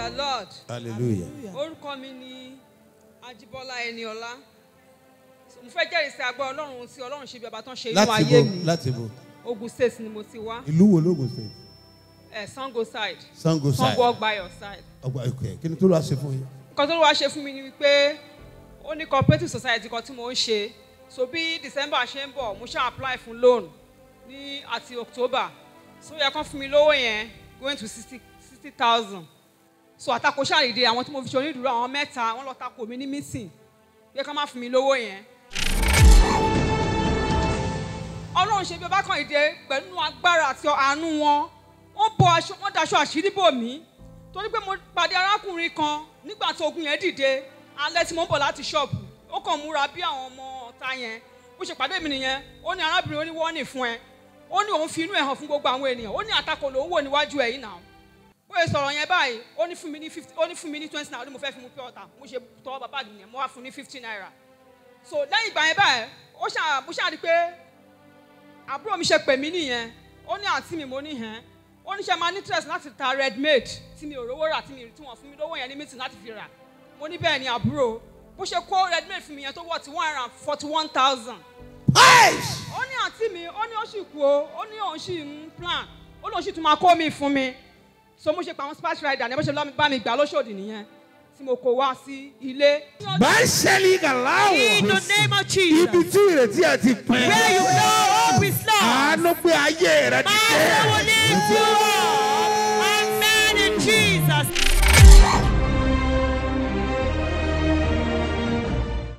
the lord hallelujah. orúkọ mi ni ajibola eniola So, mo fẹ́ jẹ́rìí sí agbára ọlọ́run tí ọlọ́run ṣe bí ọba tó ń ṣe inú láti ayé bo mi láti bo ogun state ni mo ti wá ìlú wo lóògùn state ẹ̀ sango side sango side sango ọgbàyọ side ọgbà ìkọ kí ni tó lọ́ọ́ ṣe fún yín. nǹkan tó wá ṣe fún mi ni wípé ó ní cooperative society kan tí mo ń ṣe so bí december ṣe ń bọ̀ mo ṣe apply fún loan ní àti october so yẹ kán fún mi lówó yẹn going to sixty sixty thousand so àtakò ṣàlìdè àwọn tí mo fi ṣe onídùúró àwọn mẹ́ta wọ́n lọ takò mí ní meeting yẹ kán má fún mi lówó yẹn ọlọ́run ṣe bí ọba kan ìdè pẹ̀lú agbára àti àánú wọn wọ́n bọ aṣọ wọ́n daṣọ àṣírí bò mí torí pé mo pàdé arákùnrin kan nígbà tí ogun yẹn dìde alẹ́ tí mo ń bọ̀ láti ṣọ́ọ̀bù ó kàn múra bí àwọn ọmọ ọ̀tá yẹn bó ṣe pàdé mi nìyẹn ó ní arábìnrin ó ní wọ́ọ̀nì fún ẹ ó ní òun fi inú ẹ̀ hàn fún gbogbo àwọn ènìyàn ó ní àtakò lòún wò níwájú ẹ̀ yìí náà bóyá sọ̀rọ̀ yẹn báyìí ó ní fún mi ní fifty ó ní fún mi ní twenty naira ó ní mo fẹ́ fi mu pure water mo ṣe tọwọ́ bàbá mi yẹn mo wá fún ní fifty naira so lẹ́yìn ìgbà yẹn báyìí ó ṣà mo ṣáà rí i pé àbúrò mi ṣe pè mí nìyẹn ó ní àǹtí mi mo ní hẹ́n ó ní ṣe máa ní interest láti ta red maid tí mi ò rówó rà tí mi tí wọ́n fún mi lówó yẹn ní meeting láti fi rà mo ní bẹ́ẹ̀ ni àbúrò bó ṣe kó red maid fún mi yẹn tó wọ̀ tí one hundred and forty one thousand ó ní àǹtí mi ó ní ó sì kú o ó ní òun sì ń plan ó lóun sì tún máa kó mi fún mi so mo ṣe pa àwọn splash rider ní bó ṣe lọ́ mi- bá mi gbà lóṣòdì nìyẹn tí mo kó wá sí ilé. báṣẹ́lì gàláwọ̀ In the name of ibi Jesus. tí ìrètí ẹ ti pín Where you know hope is lost. àánú gbé ayé rẹ My will lift you up. Amen in Jesus.